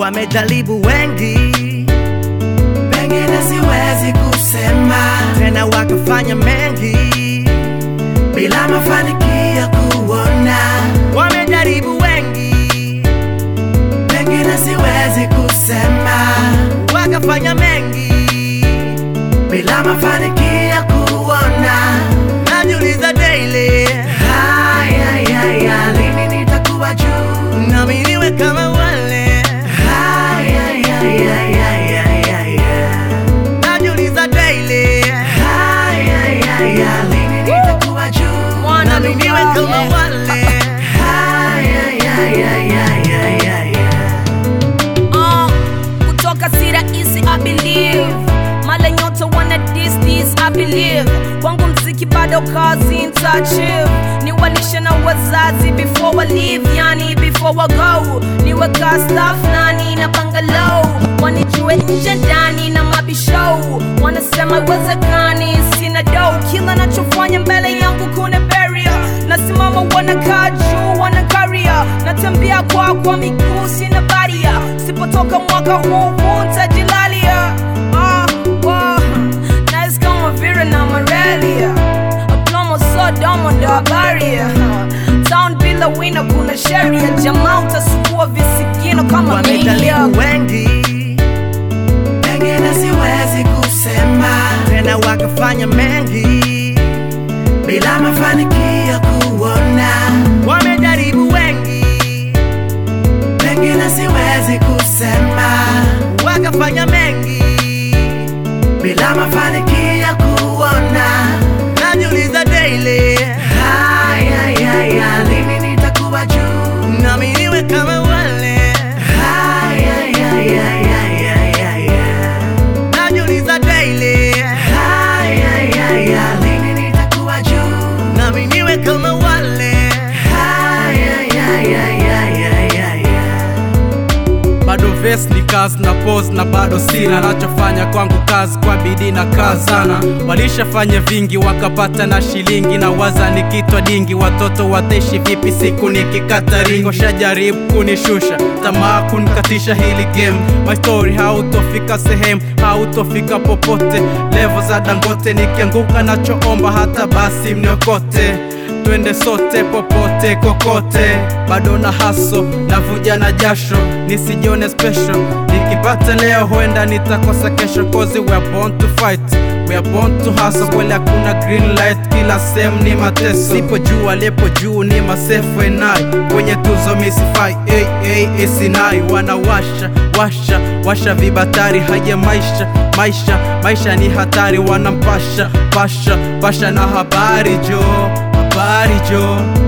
wamejaribu wengi, pengine siwezi kusema tena wakafanya mengi, bila mafanikio kuona, wamejaribu wengi, pengine siwezi kusema wakafanya mengi, bila mafanikio kuona. najiuliza daily, Haya, haya, lini nitakuwa juu? nami niwe kama wale, Haya, haya, haya, haya. najiuliza daily, Haya, haya, lini nitakuwa juu? nami niwe kama wale. Haya, haya, haya, haya. Uh, kutoka si rahisi I believe mala nyota wana dis this I believe kwangu mziki bado kazi ntachieve niwalishe na wazazi before wa leave yani before wa go niweka staff nani na bangalow wanijue nje ndani na mabishow wanasema iwezekani sina do kila nachofanya mbele yangu kuna barrier nasimama wanakaa juu wanakaria natembea kwa kwa miguu sina baria sipotoka mwaka huu huu ntajilalia ah, wow. nice kama vile na malaria aplomo sodomo ndo habaria town bila wina kuna sheria jamaa utasukua visigino kama milia Wamejaribu wengi, Pengine siwezi kusema tena wakafanya mengi, bila mafanikio kuona, wamejaribu wengi, pengine siwezi kusema wakafanya mengi, bila mafanikio kuona. najiuliza daily, Haya, haya, lini nitakuwa juu? nami niwe kama wale, Haya, haya, haya, haya. najiuliza daily, Haya, haya, lini nitakuwa juu? nami niwe kama wale. Haya, haya, haya, haya. bado ves ni kazi na pose na bado sina nachofanya kwangu kazi kwa bidii na kazi sana walishafanya vingi wakapata na shilingi na waza nikitwa dingi watoto wataishi vipi siku nikikata ringo shajaribu kunishusha tamaa kunikatisha hili game my story hautofika sehemu hautofika popote levo za dangote nikianguka nachoomba hata basi mniokote twende sote popote kokote bado na haso navuja na jasho nisijione special nikipata leo huenda nitakosa kesho cause we are born to fight we are born to hustle kweli hakuna green light kila sehemu ni mateso sipo juu alipo juu ni masefu enai kwenye tuzo misifai hey, hey, esinai wanawasha washa washa vibatari haya maisha maisha maisha ni hatari wanampasha pasha pasha na habari jo habari jo